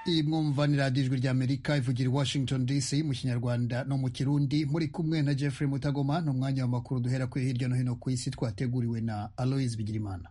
iyi mwumva ni radiyo ijwi ry'amerika ivugira i washington dc mu kinyarwanda no mu kirundi muri kumwe na jeffrey mutagoma ni umwanya w'amakuru duhera kuri hirya no hino ku isi twateguriwe na aloise bigirimana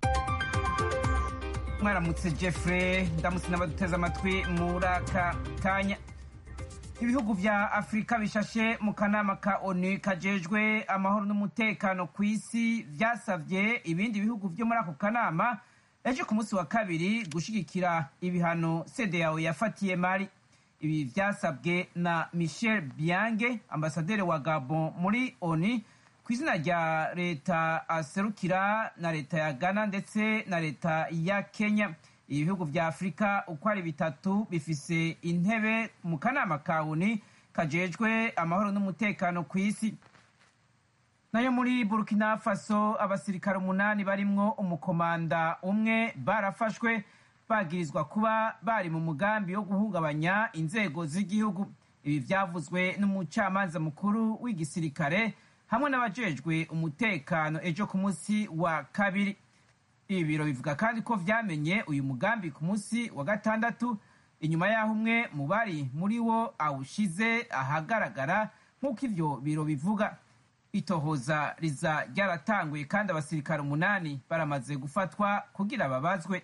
mwaramutse jeffrey ndamutse n'abaduteze amatwi muri aka kanya ibihugu vya afurika bishashe mu kanama ka onu kajejwe amahoro n'umutekano ku isi vyasavye ibindi bihugu vyo muri ako kanama ejo ku munsi wa kabiri gushigikira ibihano cdao yafatiye mari ibi vyasabwe na michel biange ambasaderi wa gabon muri onu ku izina rya leta aserukira na leta ya ghana ndetse na leta ya kenya ibihugu vya afurika uko ari bitatu bifise intebe mu kanama ka oni kajejwe amahoro n'umutekano ku isi nayo muri burkina faso abasirikare umunani barimwo umukomanda umwe barafashwe bagirizwa kuba bari mu mugambi wo guhungabanya inzego z'igihugu ibi vyavuzwe n'umucamanza mukuru w'igisirikare hamwe n'abajejwe umutekano ejo ku munsi wa kabiri ibi biro bivuga kandi ko vyamenye uyu mugambi ku munsi wa gatandatu inyuma y'aho umwe mu bari muri wo awushize ahagaragara nk'uko ivyo biro bivuga itohoza riza ryaratanguye kandi abasirikare umunani baramaze gufatwa kugira babazwe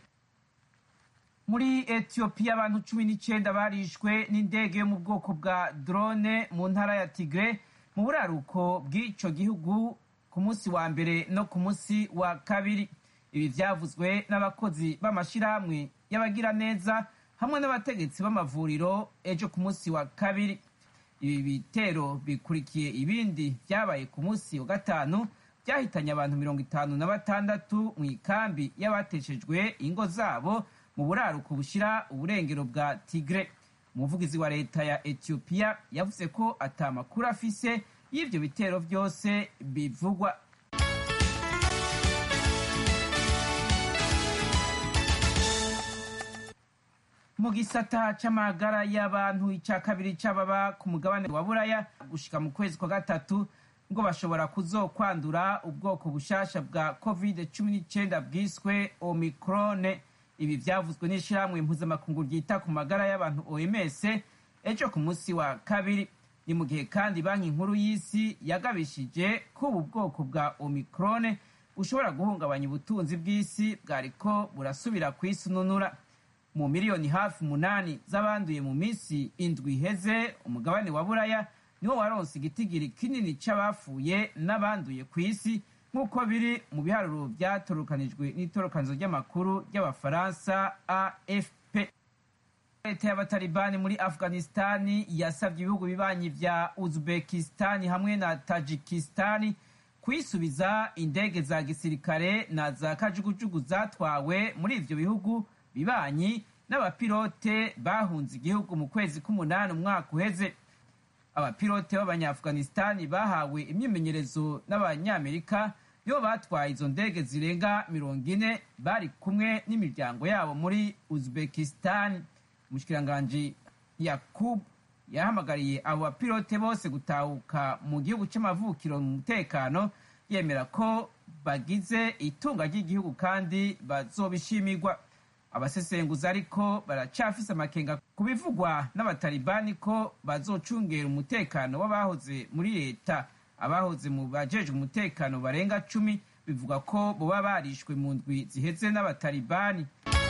muri etiyopiya abantu cumi n'icenda barishwe n'indege yo mu bwoko bwa drone mu ntara ya tigre mu buraruko bw'ico gihugu ku munsi wa mbere no ku munsi wa kabiri ibi vyavuzwe n'abakozi b'amashirahamwe y'abagiraneza hamwe n'abategetsi b'amavuriro ejo ku munsi wa kabiri ibi bitero bikurikiye ibindi vyabaye ku munsi wa gatanu vyahitanye abantu mirongo itanu na batandatu mu ikambi y'abateshejwe ingo zabo mu buraruko bushira uburengero bwa tigre umuvugizi wa leta ya etiyopiya yavuze ko ata makuru afise y'ivyo bitero vyose bivugwa mu gisata c'amagara y'abantu ica kabiri c'ababa ku mugabane wa buraya gushika mu kwezi kwa gatatu ngo bashobora kuzokwandura ubwoko bushasha bwa covid cumi n'icenda bwiswe omikrone ibi vyavuzwe n'ishirahamwe mpuzamakungu ryita ku magara y'abantu oms ejo ku munsi wa kabiri ni mu gihe kandi banki nkuru y'isi yagabishije ko ubu bwoko bwa omikrone bushobora guhungabanya ubutunzi bw'isi bwariko burasubira kwisununura mu miliyoni hafi umunani z'abanduye mu minsi indwi iheze umugabane wa buraya niwo waronse igitigiri kinini c'abafuye n'abanduye ku isi nk'uko biri mu biharuro vyatorokanijwe n'itorokanizo ry'amakuru ry'abafaransa afp leta y'abatalibani muri afghanistani yasavye ibihugu bibanyi vya uzbekistani hamwe na tajikistani kwisubiza indege za gisirikare na za kajugujugu zatwawe muri ivyo bihugu bibanyi n'abapilote bahunze igihugu mu kwezi k'umunani umwaka uheze abapilote b'abanyaafghanistani bahawe imyimenyerezo n'abanyamerika nibo batwaye izo ndege zirenga mirongo ine bari kumwe n'imiryango yabo muri uzbekistan umushikiranganji yakub yahamagariye abo bapilote bose gutahuka mu gihugu c'amavukiro mu mutekano yemera ko bagize itunga ry'igihugu kandi bazobishimirwa abasesenguzi ariko baracafise amakenga ku bivugwa n'abatalibani ko bazocungera umutekano w'abahoze muri leta abahoze mu bajejwe umutekano barenga cumi bivuga ko boba barishwe mu ndwi ziheze n'abatalibani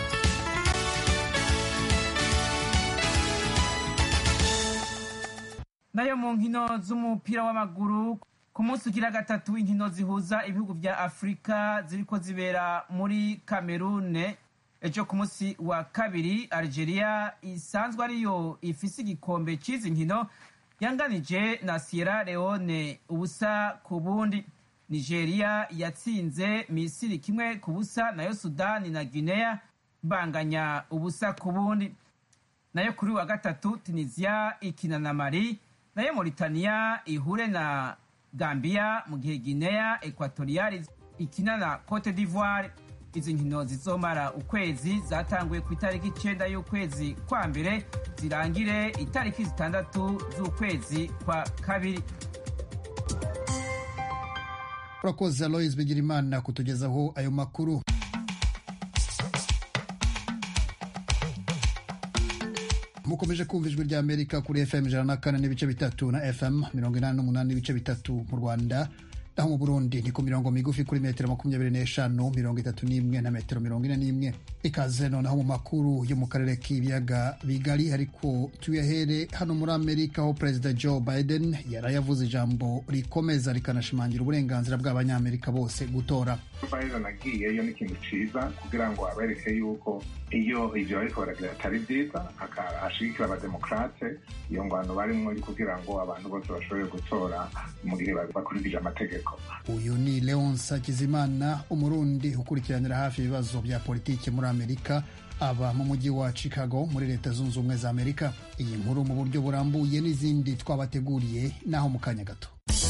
nayo mu nkino z'umupira w'amaguru ku munsi ugira gatatu w'inkino zihuza ibihugu vya afurika ziriko zibera muri kamerune ejo ku munsi wa kabiri algeria isanzwe ariyo ifise igikombe c'izi nkino yanganije na sierra leone ubusa ku bundi nigeria yatsinze misiri kimwe ku busa nayo sudani na guinea banganya ubusa ku bundi nayo kuri wa gatatu tunisia ikina na mali nayo mauritania ihure na gambia mu gihe guinea equatorial ikina na cote d'ivoire izi nkino zizomara ukwezi zatanguye ku itariki icenda y'ukwezi kwa mbere zirangire itariki zitandatu z'ukwezi kwa kabiri urakoze alois bigirimana kutugezaho ayo makuru mukomeje kumva ijwi rya amerika kuri fm ijana na kane n'ibice bitatu na fm mirongo inani n'umunani n'ibice bitatu mu rwanda naho mu burundi ni ku mirongo migufi kuri metero makumyabiri n'eshanu mirongo itatu n'imwe na metero mirongo ine n'imwe ikaze noneho mu makuru yo mu karere k'ibiyaga bigari ariko tuyahere hano muri amerika aho perezida joe biden yari yavuze ijambo rikomeza rikanashimangira uburenganzira bw'abanyamerika bose gutora biden agiyeyo ni ikintu ciza kugira ngo abereke yuko iyo ivyo bariko baragira atari vyiza ashigikira abademokrate iyo ngwano barimwo kugira ngo abantu bose bashobore gutora mu gihe bakurikije amategeko uyu ni leonce hakizimana umurundi ukurikiranira hafi ibibazo bya politiki muri amerika aba mu mujyi wa chicago muri leta zunze ubumwe za amerika iyi nkuru mu buryo burambuye n'izindi twabateguriye naho mu kanya gato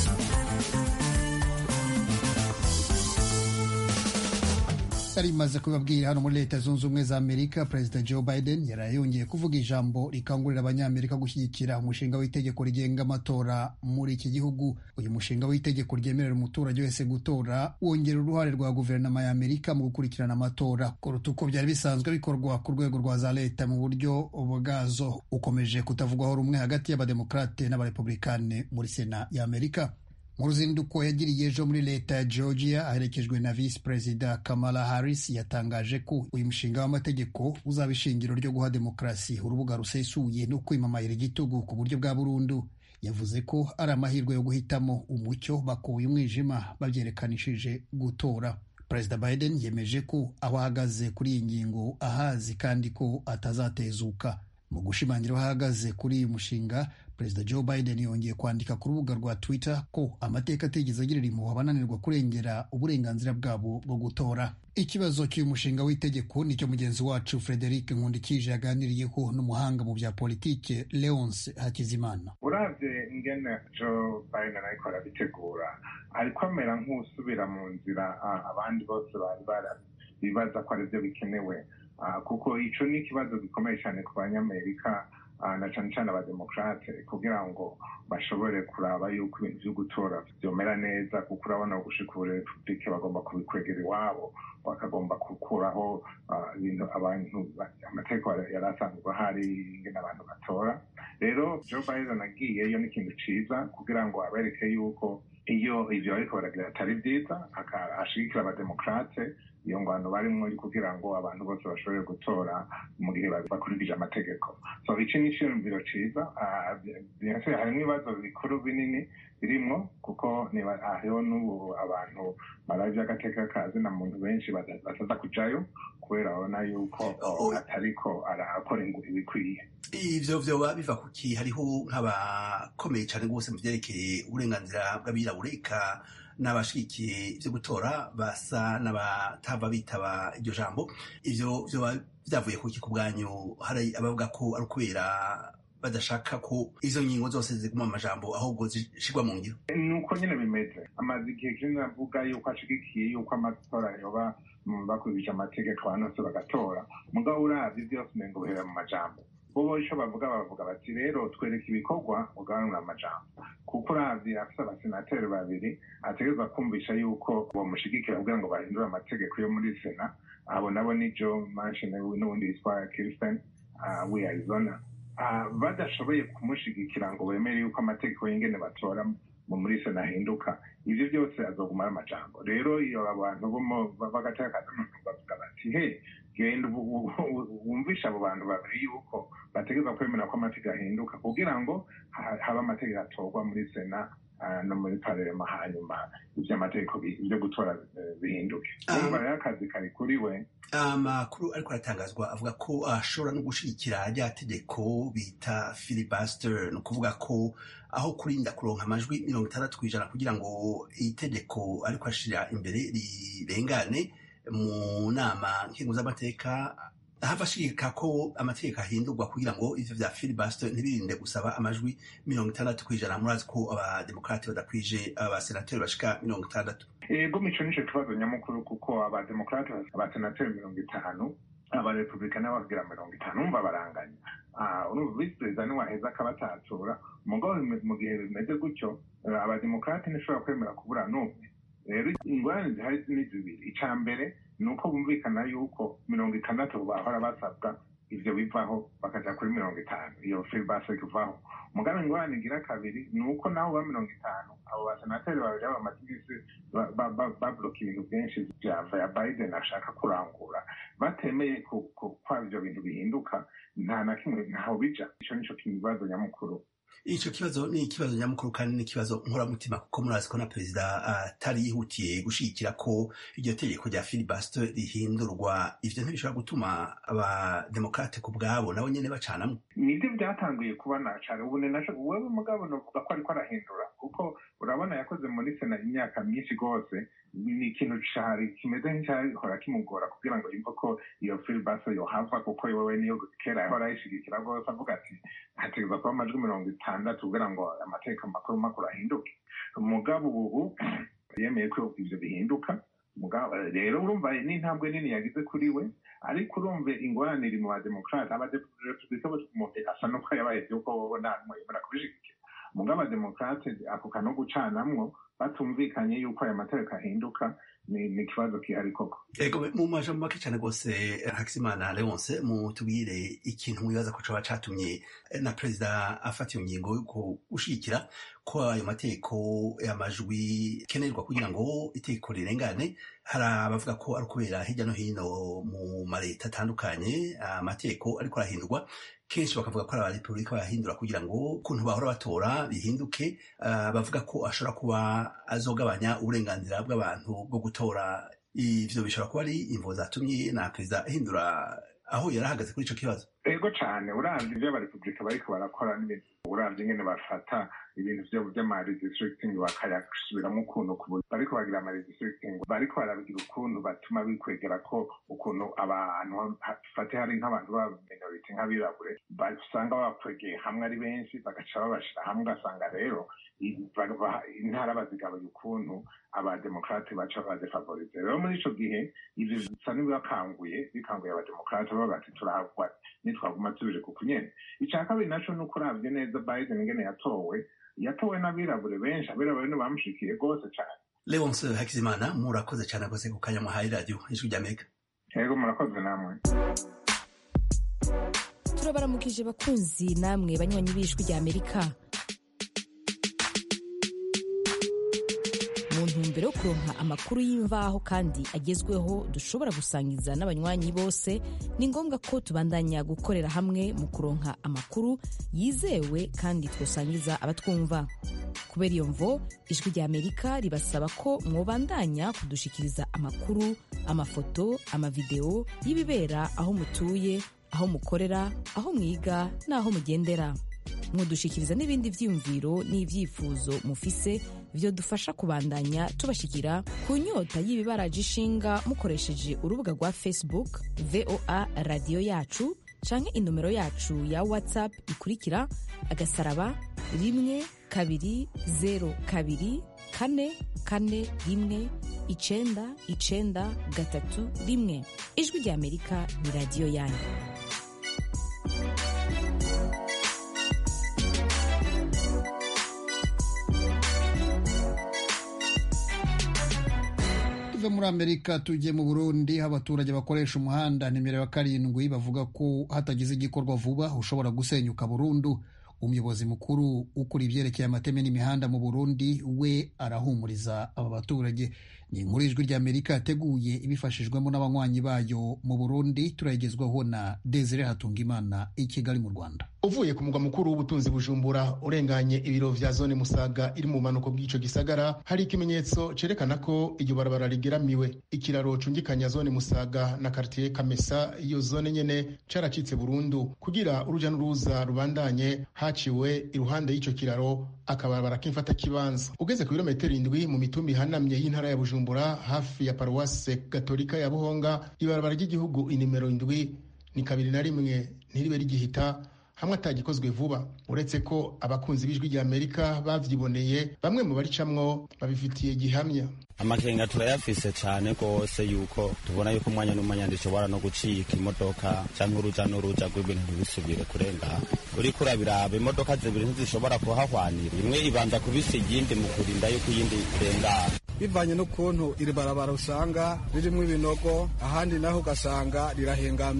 yari imaze kubabwira hano muri leta zunze ubumwe za amerika perezida joe biden yari yongeye kuvuga ijambo rikangurira abanyamerika gushyigikira umushinga w'itegeko rigenga amatora muri iki gihugu uyu mushinga w'itegeko ryemerera umuturage wese gutora wongera uruhare rwa guverinoma ya amerika mu gukurikirana amatora kuruta uko byari bisanzwe bikorwa ku rwego rwa za leta mu buryo bwazo ukomeje kutavugwaho rumwe hagati y'abademokrate n'abarepublikane muri sena ya amerika mu ruzinduko yagiriye ejo muri leta ya georgia aherekejwe na visi perezida kamala harris yatangaje ko uyu mushinga w'amategeko uzaba ishingiro ryo guha demokarasi urubuga rusesuye no kwimamayira igitugu ku buryo bwa burundu yavuze ko ari amahirwe yo guhitamo umucyo bakuye umwijima babyerekanishije gutora perezida biden yemeje ko aho ahagaze kuri iyi ngingo ahazi kandi ko atazatezuka mu gushimangira aho ahagaze kuri uyu mushinga perezida joe biden yongeye kwandika ku rubuga rwa twitter ko amateka atigeze agirira impuhwe abananirwa kurengera uburenganzira bwabo bwo gutora ikibazo cy'uyu mushinga w'itegeko nicyo mugenzi wacu frederic nkundikije yaganiriyeho n'umuhanga mu bya politike leonce hakizimana uravye ingene joe biden ariko arabitegura ariko amera nk'usubira mu nzira abandi bose bari bibaza ko arivyo bikenewe kuko ico ni ikibazo gikomeye cyane ku banyamerika na cane cane abademokrate kugira ngo bashobore kuraba yuko ibintu vyo gutora vyomera neza kuko urabona gushika ubu republike bagomba kubikwegera iwabo bakagomba gukuraho ibintu abantu amategeko yari asanzwe ahari ingene abantu batora rero joe biden agiyeyo ni ikintu ciza kugira ngo abereke yuko iyo ivyo bariko baragira atari vyiza ashigikira abademokrate iyo ngwano barimwo kugira ngo abantu bose bashobore gutora mu gihe bakurikije amategeko so iki ni iciyumviro ciza harimwo ibibazo bikuru binini birimwo kuko hariho n'ubu abantu baravye agateka kazi na muntu benshi bataza kujayo kubera babona yuko atariko arakora ibikwiye ivyo vyoba biva kuki hariho nk'abakomeye cane rwose mu vyerekeye uburenganzira bw'abirabure eka n'abashigikiye ivyo gutora basa n'abatava bitaba iryo jambo ivyo vyoba vyavuye kuki ku bwanyu hari abavuga ko ari ukubera badashaka ko izo ngingo zose ziguma mu majambo ahubwo zishirwa mu ngiro nuko nyene bimeze amaze igihe kinini avuga yuko ashigikiye yuko amatora yoba bakurikije amategeko abantu bose bagatora mugabo uravye vyose umengo bihera mu majambo bobo ico bavuga bavuga bati rero twereka ibikorwa ugabanura amajambo kuko uravye afise abasenateri babiri ategerezwa kumvisha yuko bomushigikira kugira ngo bahindure amategeko yo muri sena abo nabo ni joe manchin n'uwundi yitwa kirsten wi arizona badashoboye kumushigikira ngo bemere yuko amategeko y'ingene batora muri sena ahinduka ivyo byose azoguma ari amajambo rero iyo abantu b'agateka kazi bavuga bati he genda wumvisha abo bantu babiri yuko bategereza kwemera ko amategeko ahinduka kugira ngo habe amategeko atorwa muri sena no muri parema hanyuma ivy'amategeko byo gutora bihinduke urumva rero akazi kari kuri we amakuru ariko aratangazwa avuga ko ashobora no gushigikira rya tegeko bita filibuster ni ukuvuga ko aho kurinda kuronka amajwi mirongo itandatu ku ijana kugira ngo itegeko ariko ashira imbere rirengane mu nama nkingo z'amateka hava ashigika ko amategeko ahindurwa kugira ngo ivyo vya filibuster ntibirinde gusaba amajwi mirongo itandatu kw'ijana murazi ko abademokrate badakwije abasenateri bashika mirongo itandatu ego mico nico kibazo nyamukuru kuko abademokrate abasenateri mirongo itanu abarepublikani bagira mirongo itanu umva baranganya urumva visi perezida niwaheza akabatatura mugabo mu gihe bimeze gutyo abademokrate ntishobora kwemera kubura n'umwe rero ingorane zihari ni zibiri ica mbere ni uko bumvikana yuko mirongo itandatu bahora basabwa ivyo bivaho bakaja kuri mirongo itanu iyo filibase ivaho mugabe ingorane igira kabiri ni uko naho ba mirongo itanu abo basenateri babiri bamaze iminsi babloka ibintu byinshi vya vya biden ashaka kurangura batemeye ko ivyo bintu bihinduka nta na kimwe ntaho bija ico nico kibazo nyamukuru ico kibazo ni ikibazo nyamukuru kandi ni ikibazo nkoramutima kuko murazi ko na perezida atari yihutiye gushigikira ko iryo tegeko rya filibuster rihindurwa ivyo ntibishobora gutuma abademokrate ku bwabo nabo nyene bacanamwo nibyo byatanguye kuba nacane ubu naco wewe mugabo novuga ko ariko arahindura kuko urabona yakoze muri sena imyaka myinshi rwose ni ikintu cari kimeze nk'icyahora kimugora kugira ngo yumve ko iyo filibuster yohava kuko wewe niyo kera yahora ayishigikira rwose avuga ati hategerezwa kuba amajwi mirongo itandatu kugira ngo amateka makuru makuru ahinduke mugabo ubu yemeye ko ivyo bihinduka rero urumva ni intambwe nini yagize kuri we ariko urumve ingorane iri mu bademokrate abarepublika umuntu asa nuko yabaye vyuko wowe nta numwe yemera kubishigikira mugabo abademokrate ako kano gucanamwo batumvikanye yuko aya mategeko ahinduka ni ikibazo kihari koko ego mu majambo make cyane rwose hakizimana leonce mutubwire ikintu mwibaza ko coba catumye na perezida afata iyo ngingo yo gushigikira ko ayo mategeko y'amajwi kenerwa kugira ngo itegeko rirengane hari abavuga ko ari ukubera hirya no hino mu maleta atandukanye amategeko ariko arahindurwa kenshi bakavuga ko ari abarepubulika bayahindura kugira ngo ukuntu bahora batora bihinduke bavuga ko ashobora kuba azogabanya uburenganzira bw'abantu bwo gutora ivyo bishobora kuba ari imvo zatumye na perezida ahindura aho yari ahagaze kuri ico kibazo ego cane uravye ivyo abarepubulika bariko barakora n'ibintu uravye ingene bafata ibintu vyo vy'amaredistricting bakayasubiramwo ukuntu bariko bagira amaredistricting bariko barabigira ukuntu batuma bikwegera ko ukuntu abantu fate hari nk'abantu ba minority nk'abirabure usanga babakwegeye hamwe ari benshi bagaca babashira hamwe ugasanga rero intara bazigabuye ukuntu abademokrate baca bazifavorize rero muri ico gihe ivyo bisa n'ibibakanguye bikanguye abademokrate bavuga ati turahagwa nitwaguma tubije kuko nyene ica kabiri naco nuko uravye neza biden ingene yatowe yatowe n'abirabure benshi abirabure nibamushikiye rwose cane leonce hakizimana murakoze cane rwose ku kanya muhaye radiyo ijwi ry'amerika yego murakoze namwe turabaramukije bakunzi namwe banywanyi b'ijwi ry'amerika mu ntumbero yo kuronka amakuru y'imvaho kandi agezweho dushobora gusangiza n'abanywanyi bose ni ngombwa ko tubandanya gukorera hamwe mu kuronka amakuru yizewe kandi twosangiza abatwumva kubera iyo mvo ijwi rya amerika ribasaba ko mwobandanya kudushikiriza amakuru amafoto amavideo y'ibibera aho mutuye aho mukorera aho mwiga n'aho mugendera mwodushikiriza n'ibindi vyiyumviro n'ivyifuzo mufise vyo dufasha kubandanya tubashikira ku nyota y'ibibaraje ishinga mukoresheje urubuga rwa facebook voa radiyo yacu canke inomero yacu ya whatsapp ikurikira agasaraba rimwe kabiri zero kabiri kane kane rimwe icenda icenda gatatu rimwe ijwi rya amerika ni radiyo yanyu tuve muri amerika tujye mu burundi aho abaturage bakoresha umuhanda nimero ya karindwi bavuga ko hatagize igikorwa vuba ushobora gusenyuka burundu umuyobozi mukuru ukora ibyerekeye amateme n'imihanda mu burundi we arahumuriza aba baturage ni inkuru y'ijwi ry'amerika yateguye ibifashijwemo n'abanywanyi bayo mu burundi turayigezwaho na desire hatungimana i kigali mu rwanda uvuye ku mugwa mukuru w'ubutunzi bujumbura urenganye ibiro vya zone musaga iri mu bumanuko bw'ico gisagara hari ikimenyetso cerekana ko iryo barabara rigeramiwe ikiraro cungikanya zone musaga na kartier kamesa iyo zone nyene caracitse burundu kugira uruja n'uruza rubandanye haciwe iruhande y'ico kiraro akabarabara k'imfata kibanza ugeze ku birometero indwi mu mitumba ihanamye y'intara ya bujumbura hafi ya paruwase gatolika ya buhonga ibarabara ry'igihugu inimero indwi ni kabiri na rimwe ntiribe rigihita hamwe atagikozwe vuba uretse ko abakunzi b'ijwi rya amerika bavyiboneye bamwe mu baricamwo babifitiye gihamya amakenga turayafise cane rwose yuko tubona yuko umwanya n'umwanya ndishobora no gucika imodoka canke uruja n'uruja rw'ibintu ntibisubire kurengana uriko urabiraba imodoka zibiri ntizishobora kuhahwanira imwe ibanza kubisa iyindi mu kurinda yuko iyindi irengana bivanye n'ukuntu iri barabara usanga ririmwo ibinogo ahandi naho ugasanga rirahengamye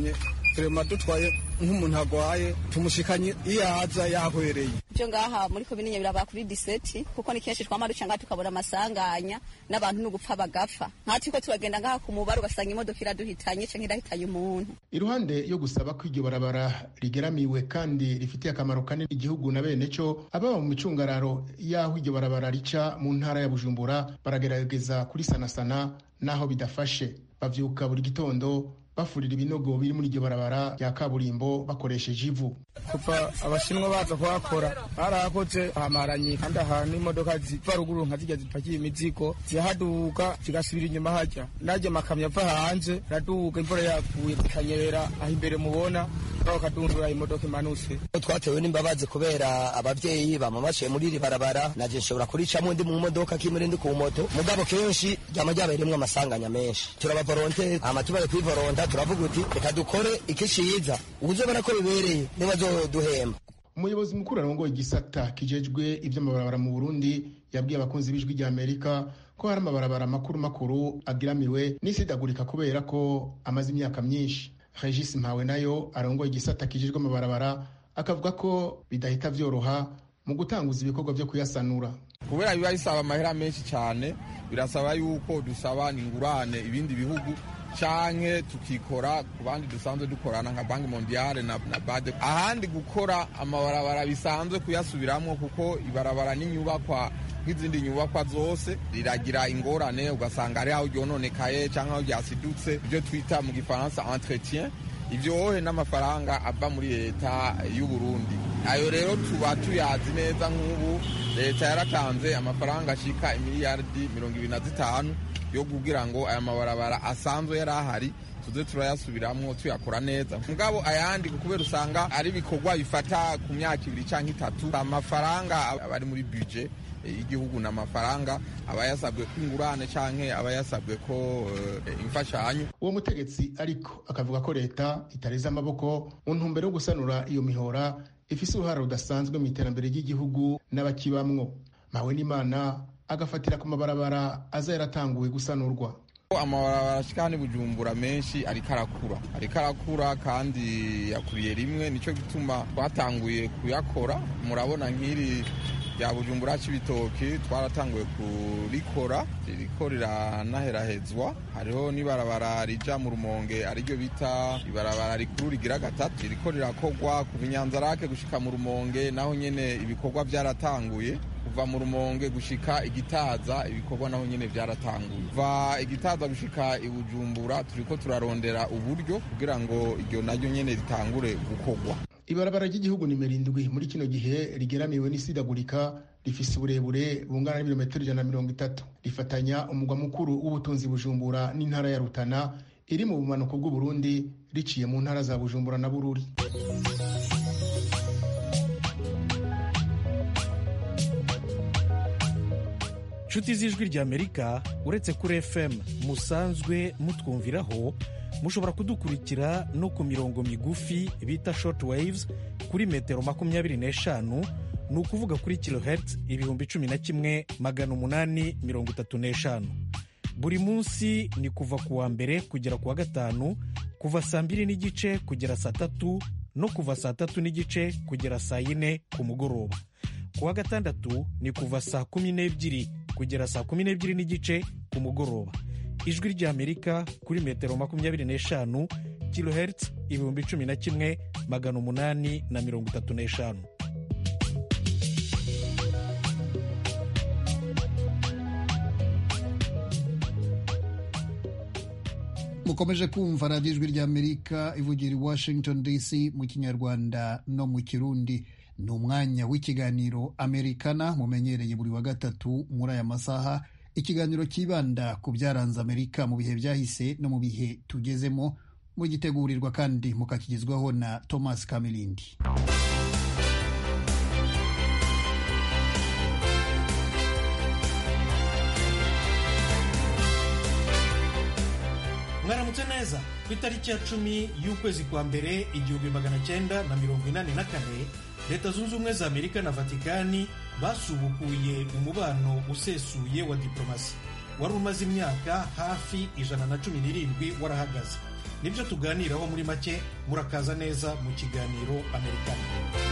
turema dutwaye nk'umuntu agwaye tumushikanye iyo aza yahwereye byo ngaha muri komine nyabiraba kuri diseti kuko ni kenshi twama duca ngaha tukabura amasanganya n'abantu n'ugupfa bagapfa nkatiko turagenda ngaha ku mubare ugasanga imodoka iraduhitanye canke irahitanye umuntu iruhande yo gusaba ko iryo barabara rigeramiwe kandi rifitiye akamaro kanini igihugu na bene cyo ababa mu micungararo y'aho iryo barabara rica mu ntara ya bujumbura baragerageza kurisanasana n'aho bidafashe bavyuka buri gitondo bafurira ibinogo biri muri iryo barabara rya kaburimbo bakoresheje ivu kuva abashinwa baza kuhakora barahakoze hamaranye kandi ahantu imodoka ziva ruguru nka zijya zipakiye imizigo zihaduka zigasubira inyuma hajya najya amakamyo ava hanze raduka imvura yaguye ikanyerera aho imbere mubona bakadundura imodoka imanutse twatewe n'imbabazi kubera abavyeyi bamamashiye muri iri barabara naje nshobora kuricamo ndi mu modoka kimwe ndi ku moto mugabo kenshi ryama ryabayerimwo amasanganya menshi turabavoronte hama tubaye kwivoronta turavuga uti reka dukore ikiciza uzobona ko bibereye nibazoduhemba umuyobozi mukuru arongoye igisata kijejwe ivy'amabarabara mu burundi yabwiye abakunzi b'ijwi rya amerika ko hari amabarabara makuru makuru agiramiwe n'isidagurika kubera ko amaze imyaka myinshi regis mpawe nayo arongoye igisata kijejwe amabarabara akavuga ko bidahita vyoroha mu gutanguza ibikorwa vyo kuyasanura kubera biba bisaba amahera menshi cyane birasaba yuko dusaba ingurane ibindi bihugu canke tukikora ku bandi dusanzwe dukorana nka banki mondiale na, na bade ahandi gukora amabarabara bisanzwe kuyasubiramwo kuko ibarabara n'inyubakwa nk'izindi nyubakwa zose riragira ingorane ugasanga ari aho ryononekaye canke aho ryasidutse ibyo twita mu gifaransa entretien ivyohe n'amafaranga ava muri leta y'u Burundi ayo rero tuba tuyazi neza nk'ubu leta yaratanze amafaranga ashika imiliyardi mirongo ibiri na zitanu yo kugira ngo aya mabarabara asanzwe yari ahari tuze turayasubiramwo tuyakora neza mugabo ayandi kubera usanga ari ibikorwa bifata ku myaka ibiri canke itatu amafaranga aba ari muri budget y'igihugu ni amafaranga aba yasabwe ko ingurane canke aba yasabwe ko uh, imfashanyo uwo mutegetsi ariko akavuga ko leta itareze amaboko mu ntumbero yo gusanura iyo mihora ifise uruhare rudasanzwe mu iterambere ry'igihugu n'abakibamwo mawe n'imana agafatira ku mabarabara aza yaratanguwe gusanurwa amabarabara ashika hano bujumbura menshi ariko arakura ariko arakura kandi yakuriye rimwe nico gituma twatanguye kuyakora murabona nk'iri rya bujumbura c'ibitoki twaratanguye kurikora ririko riranaherahezwa hariho n'ibarabara rija mu rumonge ariryo bita ibarabara rikuru rigira gatatu ririko rirakorwa kuva inyanzarake gushika mu rumonge naho nyene ibikorwa vyaratanguye kuva mu rumonge gushika igitaza ibikorwa naho nyene vyaratanguye kuva igitaza gushika ibujumbura turiko turarondera uburyo kugira ngo iryo naryo nyene ritangure gukorwa ibarabara ry'igihugu nimero indwi muri kino gihe rigeramiwe n'isidagurika rifise uburebure bungana n'ibirometero ijana na mirongo itatu rifatanya umugwa mukuru w'ubutunzi bujumbura n'intara ya rutana iri mu bumanuko bw'uburundi riciye mu ntara za bujumbura na bururi nshuti z'ijwi ry'amerika uretse kuri fm musanzwe mutwumviraho mushobora kudukurikira no ku mirongo migufi bita short waves kuri metero makumyabiri n'eshanu ni ukuvuga kuri kilohertz ibihumbi cumi na kimwe magana umunani mirongo itatu n'eshanu buri munsi ni kuva ku wa mbere kugera ku wa gatanu kuva saa mbiri n'igice kugera saa tatu no kuva saa tatu n'igice kugera saa yine ku mugoroba ku wa gatandatu ni kuva saa kumi n'ebyiri kugera saa kumi n'ebyiri n'igice ku mugoroba ijwi ry'amerika kuri metero makumyabiri n'eshanu kilohertz ibihumbi cumi na kimwe magana umunani na mirongo itatu n'eshanu mukomeje kumva radiyo ijwi ry'amerika ivugira i washington dc mu kinyarwanda no mu kirundi ni umwanya w'ikiganiro amerikana mumenyereye buri wa gatatu muri aya masaha ikiganiro cyibanda ku byaranze amerika mu bihe byahise no mu bihe tugezemo mugitegurirwa kandi mukakigezwaho na thomas kamilindi mwaramutse neza ku itariki ya cumi y'ukwezi kwa mbere igihumbi magana cyenda na mirongo inani na kane leta zunze ubumwe za amerika na vatikani basubukuye umubano usesuye wa diplomasi wari umaze imyaka hafi ijana na cumi n'irindwi warahagaze nibyo tuganiraho muri make murakaza neza mu kiganiro amerikani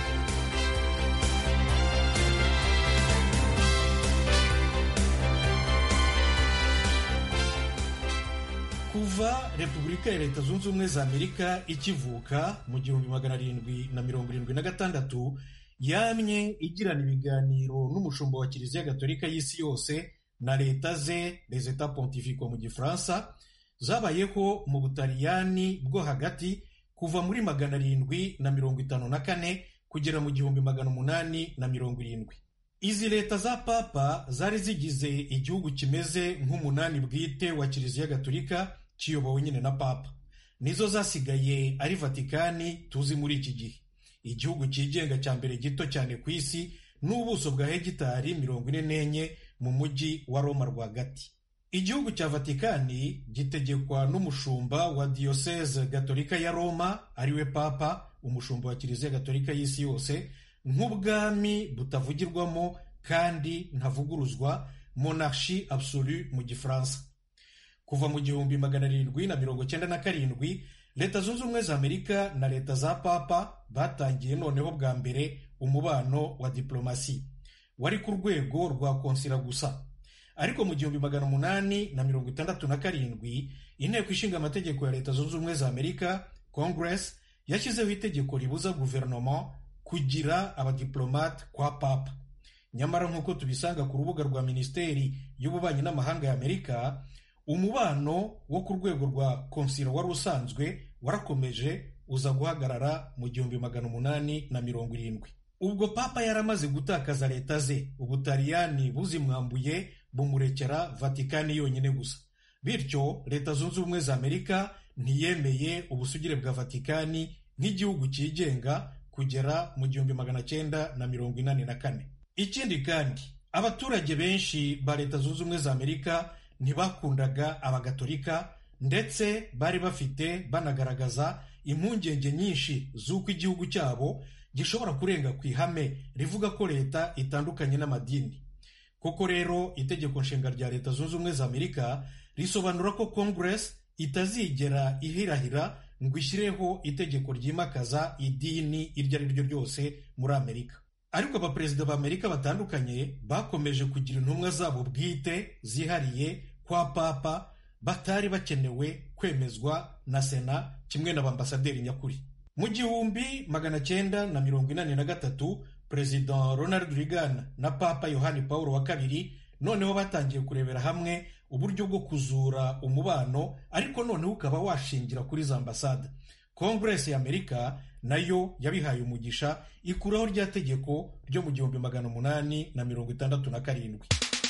kuva repubulika ya leta zunze ubumwe za amerika ikivuka mu gihumbi magana arindwi na mirongo irindwi na gatandatu yamye igirana ibiganiro n'umushumba wa kiliziya gatolika y'isi yose na leta ze les etats pontifico mu gifaransa zabayeho mu butaliyani bwo hagati kuva muri magana arindwi na mirongo itanu na kane kugera mu gihumbi magana umunani na mirongo irindwi izi leta za papa zari zigize igihugu kimeze nk'umunani bwite wa kiliziya gatolika kiyobowe nyine na papa nizo zasigaye ari vatikani tuzi muri iki gihe igihugu cyigenga cya mbere gito cyane ku isi n'ubuso bwa hegitari mirongo ine n'enye mu mujyi wa roma rwagati igihugu cya vatikani gitegekwa n'umushumba wa diyoseze gatolika ya roma ariwe papa umushumba wa kiliziya gatolika y'isi yose nk'ubwami butavugirwamo kandi ntavuguruzwa monarchi absolu mu gifaransa kuva mu gihumbi magana arindwi na mirongo cyenda na karindwi leta zunze ubumwe za amerika na leta za papa batangiye noneho bwa mbere umubano wa diplomasi wari ku rwego rwa konsila gusa ariko mu gihumbi magana umunani na mirongo itandatu na karindwi inteko ishinga amategeko ya leta zunze ubumwe za amerika congress yashyizeho itegeko ribuza guverinoma kugira abadiplomate kwa papa nyamara nk'uko tubisanga ku rubuga rwa minisiteri y'ububanyi n'amahanga ya amerika umubano wo ku rwego rwa konsila wari usanzwe warakomeje uza guhagarara mu gihumbi magana umunani na mirongo irindwi ubwo papa yaramaze gutakaza leta ze ubutaliyani buzimwambuye bumurekera vatikani yonyine gusa bityo leta zunze ubumwe za amerika ntiyemeye ubusugire bwa vatikani nk'igihugu cyigenga kugera mu gihumbi magana cyenda na mirongo inani na kane ikindi kandi abaturage benshi ba leta zunze ubumwe za amerika ntibakundaga abagatolika ndetse bari bafite banagaragaza impungenge nyinshi z'uko igihugu cyabo gishobora kurenga ku ihame rivuga ko leta itandukanye n'amadini koko rero itegeko nshinga rya leta zunze ubumwe za amerika risobanura ko congress itazigera ihirahira ngo ishyireho itegeko ryimakaza idini iryo ari ryo ryose muri amerika ariko abaperezida ba amerika batandukanye bakomeje kugira intumwa zabo bwite zihariye kwa papa batari bakenewe kwemezwa na sena kimwe n'abambasaderi nyakuri mu gihumbi magana cyenda na mirongo inani na gatatu perezida ronald reagan na papa yohani paul wa kabiri noneho batangiye kurebera hamwe uburyo bwo kuzura umubano ariko noneho ukaba washingira kuri za ambasade kongeresi y'amerika nayo yabihaye umugisha ikuraho rya tegeko ryo mu gihumbi magana umunani na mirongo itandatu na karindwi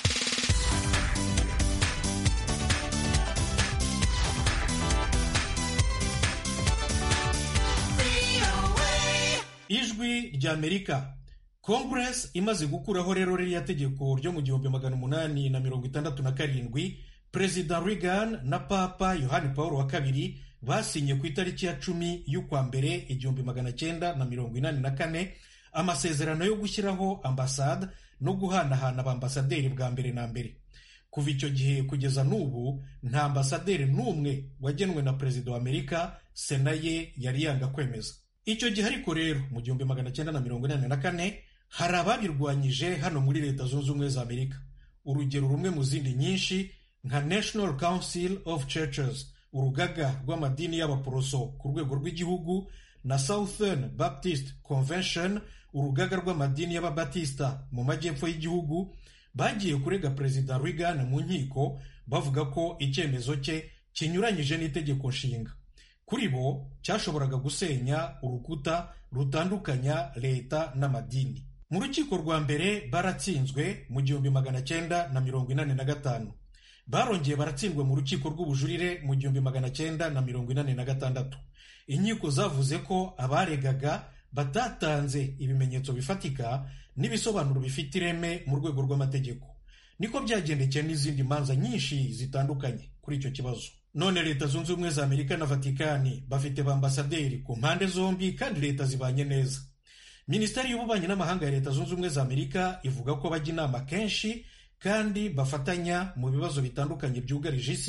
ijwi ry'amerika kongeresi imaze gukuraho rero ririya tegeko ryo mu gihumbi magana umunani na mirongo itandatu na karindwi perezida reagan na papa yohani paul wa kabiri basinye ku itariki ya cumi y'ukwa mbere igihumbi magana cyenda na mirongo inani na kane amasezerano yo gushyiraho ambasade no guhanahana abambasaderi bwa mbere na mbere kuva icyo gihe kugeza n'ubu nta ambasaderi n'umwe wagenwe na perezida wa amerika sena ye yari yanga kwemeza icyo gihe ariko rero mu gihumbi magana cyenda na mirongo inani na kane hari ababirwanyije hano muri leta zunze ubumwe za amerika urugero rumwe mu zindi nyinshi nka national council of churches urugaga rw'amadini y'abaporoso ku rwego rw'igihugu na southern baptist convention urugaga rw'amadini y'ababatista mu majyepfo y'igihugu bagiye kurega perezida reagan mu nkiko bavuga ko icyemezo cye kinyuranyije n'itegeko nshinga kuri bo cyashoboraga gusenya urukuta rutandukanya leta n'amadini mu rukiko rwa mbere baratsinzwe mu gihumbi magana cyenda na mirongo inani na gatanu barongeye baratsindwa mu rukiko rw'ubujurire mu gihumbi magana cyenda na mirongo inani na gatandatu inkiko zavuze ko abaregaga batatanze ibimenyetso bifatika n'ibisobanuro bifite ireme mu rwego rw'amategeko niko byagendekeye n'izindi manza nyinshi zitandukanye kuri icyo kibazo none leta zunze ubumwe za amerika na vatikani bafite ba ambasaderi ku mpande zombi kandi leta zibanye neza minisiteri y'ububanyi n'amahanga ya leta zunze ubumwe za amerika ivuga ko bajya inama kenshi kandi bafatanya mu bibazo bitandukanye byugarije isi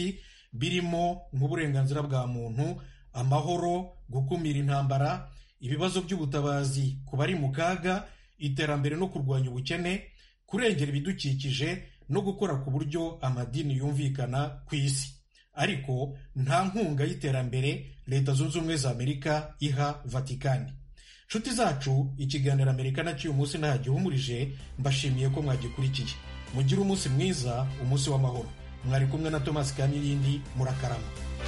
birimo nk'uburenganzira bwa muntu amahoro gukumira intambara ibibazo by'ubutabazi ku bari mu kaga iterambere no kurwanya ubukene kurengera ibidukikije no gukora ku buryo amadini yumvikana ku isi ariko nta nkunga y'iterambere leta zunze ubumwe za amerika iha vatikani nshuti zacu ikiganiro amerika nacyuye umunsi nta gihumurije mbashimiye ko mwagikurikiye mugire umunsi mwiza umunsi w'amahoro mwari kumwe na tomasi kamilindi murakarama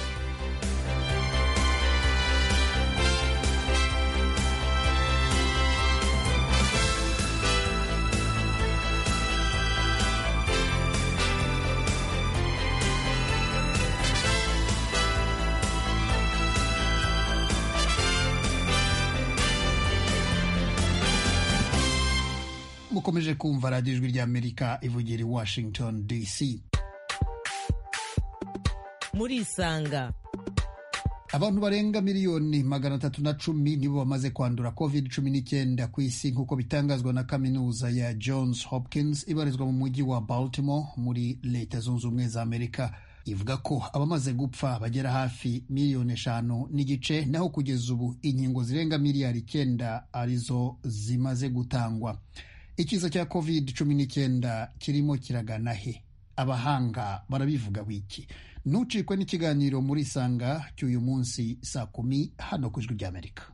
mukomeje kumva radiyo ijwi ry'amerika ivugira i washington dc murisanga abantu barenga miliyoni magana atatu na cumi nibo bamaze kwandura covid cumi n'icyenda ku isi nk'uko bitangazwa na kaminuza ya johns hopkins ibarizwa mu mujyi wa baltimore muri leta zunze ubumwe za amerika ivuga ko abamaze gupfa bagera hafi miliyoni eshanu n'igice naho kugeza ubu inkingo zirenga miliyari icyenda arizo zimaze gutangwa ikiza cya covid cumi n'icyenda kirimo kiragana he abahanga barabivuga wiki ntucikwe n'ikiganiro muri isanga cy'uyu munsi saa kumi hano ku ijwi ry'amerika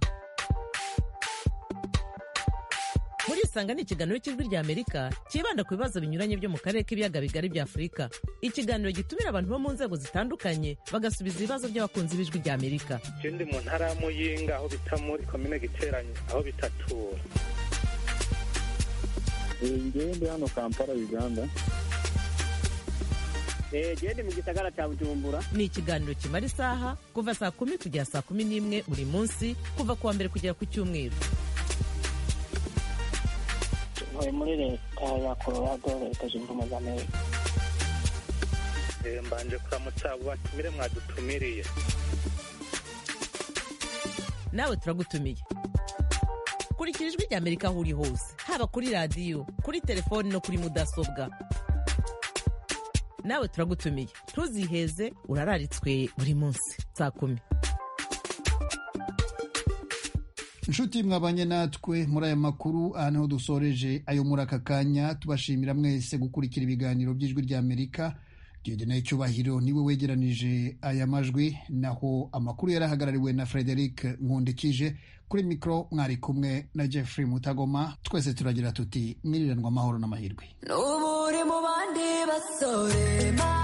muri isanga ni ikiganiro cy'ijwi ry'amerika cyibanda ku bibazo binyuranye byo mu karere k'ibiyaga bigari bya afurika ikiganiro gitumira abantu bo mu nzego zitandukanye bagasubiza ibibazo by'abakunzi b'ijwi ry'amerika ikindi mu ntara ya muyinga aho bita muri komine giteranye aho bitatura ngewe ndi hano kampala uganda gende mu gisagara cya bujumbura ni ikiganiro kimara isaha kuva saa kumi kugera saa kumi n'imwe buri munsi kuva ku wa mbere kugera ku cyumweru ntuye muri leta ya colorado leta zunze ubumwe za amerika mbanje kuramutsa abo batumire mwadutumiriye nawe turagutumiye kurikira ijwi ry'amerika aho uri hose haba kuri radiyo kuri telefoni no kuri mudasobwa nawe turagutumiye ntuziheze urararitswe buri munsi saa kumi inshuti mwabanye natwe muri aya makuru aha niho dusoreje ayo muri aka kanya tubashimira mwese gukurikira ibiganiro by'ijwi ry'amerika Dieudonne Cyubahiro niwe wegeranije aya majwi naho amakuru yarahagarariwe na Frederic Nkundikije kuri mikoro mwari kumwe na Jeffrey Mutagoma twese turagira tuti mwiriranwa amahoro n'amahirwe n'ubu uri mu bandi basore